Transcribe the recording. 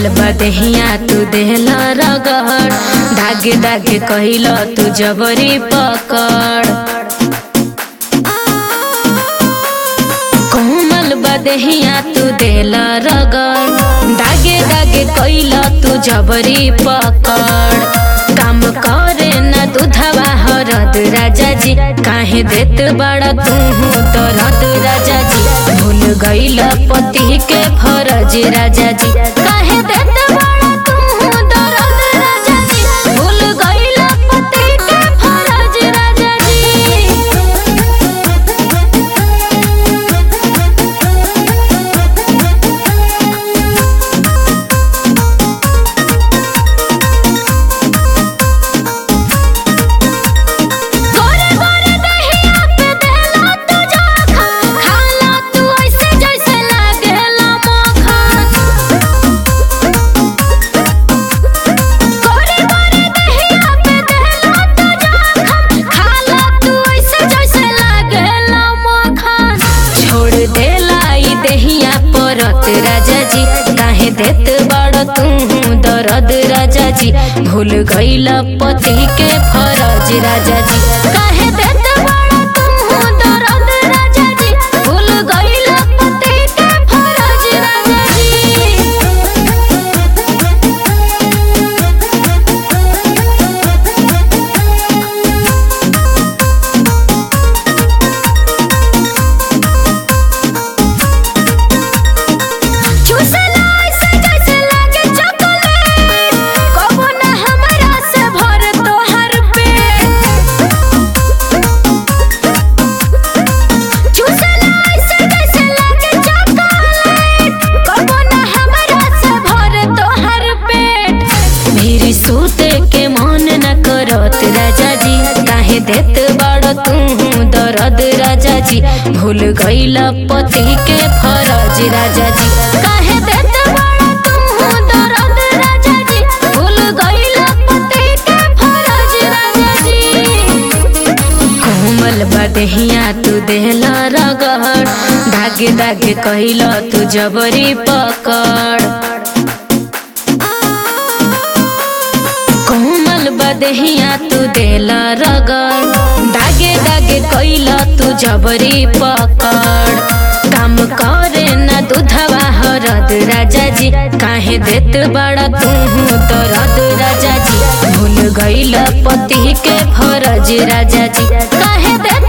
कोमल बदहिया तू देहला रगड़ धागे धागे कहिल तू जबरी पकड़ कोमल बदहिया तू देला रगड़ धागे धागे कहिल तू जबरी पकड़ काम करे न दूधवा हरद राजा जी काहे देत बड़ा तू दरद राजा जी भूल गईल पति के फरज राजा जी काहे देत बड़ा तू दरद राजा जी भूल गईल पति के फरज राजा जी गोरे गोरे दहिया पे देला तू जाखन खाला तू ऐसे जैसे लागेला मक्खन गोरे गोरे दहिया पे देला तू जाखन खाला तू ऐसे जैसे लागेला मक्खन छोड़ देला ई दहिया परत राजा जी काहे देत बड़ तू दरद राजा जी भूल गईल पति के फरज राजा जी काहे देत बड़ तू दरद राजा जी भूल गईल पति के फरज राजा जी चूसला ऐसे जैसे लागे चॉकलेट कबो ना हमरा से भर तोहर पेट चूसला ऐसे जैसे लागे चॉकलेट कबो ना हमरा से भर तोहर पेट मेरी सूते के मन न करत राजा जी काहे देत बड़ तू दरद राजा जी भूल गईल पति के फरज राजा जी काहे देत बड़ तू दरद राजा जी भूल गईल पति के फरज राजा जी कोमल बदहिया तू देहला रगड़ धागे धागे कहिल तू जबरी पकड़ कोमल बदहिया तू देला रगड़ दागे दागे कइल तू जबरी पकड़ काम करे न दूधवा हरद राजा जी काहे देत बड़ा तू दरद राजा जी भूल गइल पति के फरज राजा जी काहे देत